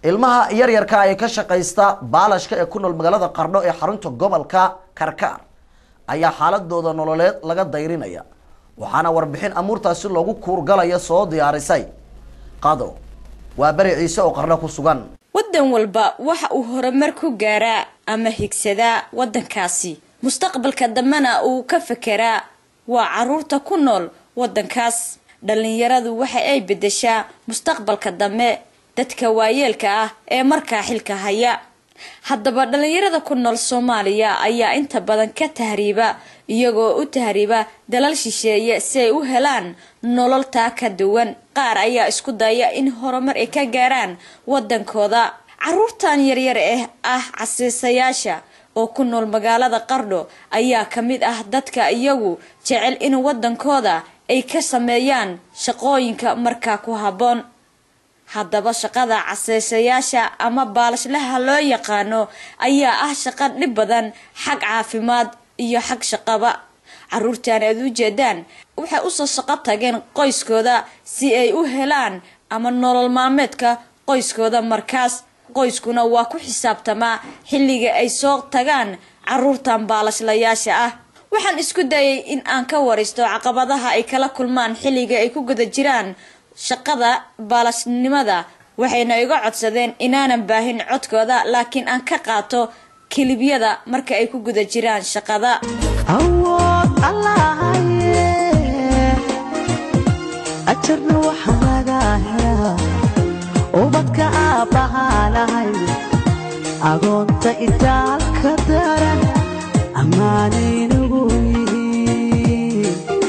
ilmaha yaryarka ee ka shaqaysta baalashka ee ku nool magaalada qardho ee xarunta gobolka karkaar ayaa xaaladooda nololeed laga dayrinaya waxaana warbixin amuurtaasi loogu kuurgalaya soo diyaarisay qado waa beri ciise oo qardho ku sugan waddan walba waxa uu horumar ku gaaraa ama higsadaa waddankaasi mustaqbalka dambena uu ka fekeraa waa caruurta ku nool waddankaas dhallinyaradu waxa ay beddeshaa mustaqbalka dambe dadka waayeelka ah ee markaa xilka haya haddaba dhallinyarada ku nool soomaaliya ayaa inta badan ka tahriiba iyagoo u tahriiba dalal shisheeye si ay u helaan nolol taa ka duwan qaar ayaa isku daya in horumar ay ka gaaraan waddankooda caruurtan yaryar eh ah casiisayaasha oo ku nool magaalada qardho ayaa ka mid ah dadka iyagu jecel in waddankooda ay ka sameeyaan shaqooyinka markaa ku habboon haddaba shaqada caseysayaasha ama baalashlaha loo yaqaano ayaa ah shaqo dhib badan xag caafimaad iyo xag shaqaba caruurtan aad u jeedaan waxay usoo shaqo tageen qoyskooda si ay u helaan ama nolol maalmeedka qoyskooda markaas qoyskuna waa ku xisaabtamaa xilliga ay soo tagaan caruurtan baalashlayaasha ah waxaan isku dayay in aan ka waraysto caqabadaha ay kala kulmaan xilliga ay ku guda jiraan shaqada baalashnimada waxayna iga codsadeen inaanan baahin codkooda laakiin aan ka qaato kilibyada marka ay ku guda jiraan shaqada awood allahaye ajarna waxaa laga helaa ubadka aabbahaa lahay agoonta itaalka daran ammaanaynagu yihiin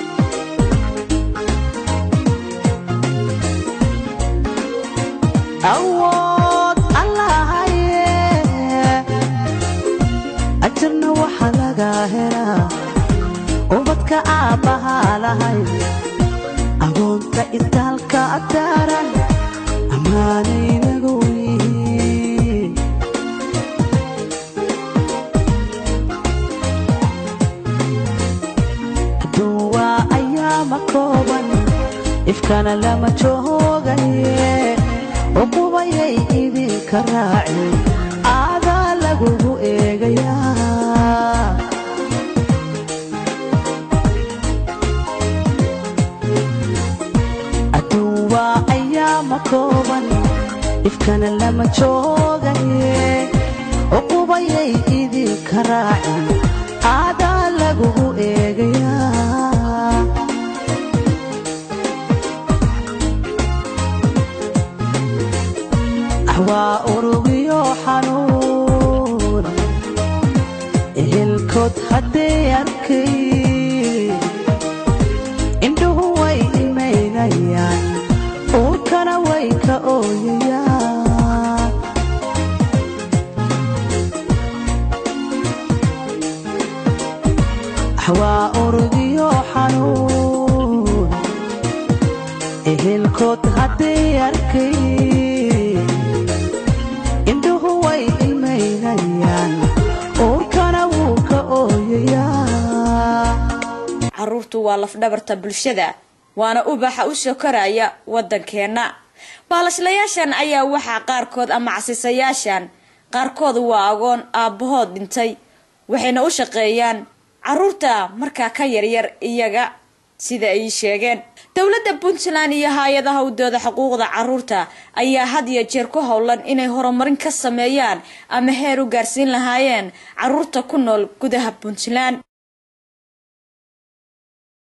awood allahaye ajarna waxaa laga helaa ubadka aabbahaa lahay agoonta itaalka daran ammaanaynagu yihiin duwaa ayaama kooban ifkana lama joogaye uqubayay idinka raacin aadaa lagugu eegayaa adduun waa ayaama kooban ifkana lama joogaye uqubayay idinka raacin aadaa lagugu eegayaa waa urugiyo xanuun ehelkood hadday arkay indhuhu way imaynayaan uurkana way ka ooyayaan waa urugiyo xanuun ehelkood hadday arkay indhuhu way ilmaynayaan uurkana wuu ka ooyayaa caruurtu waa lafdhabarta bulshada waana ubaxa u soo koraya waddankeenna baalashlayaashan ayaa waxaa qaarkood ama casiisayaashan qaarkood waa agoon aabbahood dhintay waxayna u shaqeeyaan caruurta markaa ka yaryar iyaga sida ay sheegeen dowladda puntland iyo hay-adaha udooda xuquuqda caruurta ayaa had iyo jeer ku howlan inay horumarin ka sameeyaan ama heer u gaarsiin lahaayeen caruurta ku nool gudaha puntland